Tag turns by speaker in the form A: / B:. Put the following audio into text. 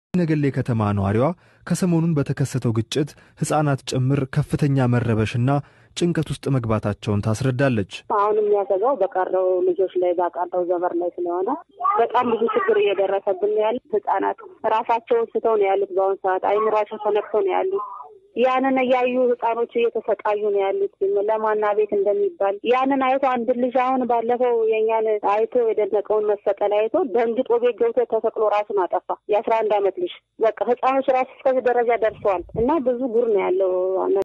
A: ነገሌ ከተማ ነዋሪዋ ከሰሞኑን በተከሰተው ግጭት ሕፃናት ጭምር ከፍተኛ መረበሽና ጭንቀት ውስጥ መግባታቸውን ታስረዳለች።
B: አሁን የሚያሰጋው በቀረው ልጆች ላይ ባቀረው ዘበር ላይ ስለሆነ በጣም ብዙ ችግር እየደረሰብን ነው ያሉት። ሕፃናት ራሳቸውን ስተው ነው ያሉት። በአሁኑ ሰዓት አይምሯቸው ተነክተው ነው ያሉት። ያንን እያዩ ህፃኖች እየተሰቃዩ ነው ያሉት። ለማና ቤት እንደሚባል ያንን አይቶ አንድ ልጅ አሁን ባለፈው የኛን አይቶ የደነቀውን መሰቀል አይቶ ደንግጦ ቤት ገብቶ ተሰቅሎ ራሱን አጠፋ። የአስራ አንድ አመት ልጅ በቃ ህፃኖች ራሱ እስከዚህ ደረጃ ደርሰዋል እና ብዙ ጉር ነው ያለው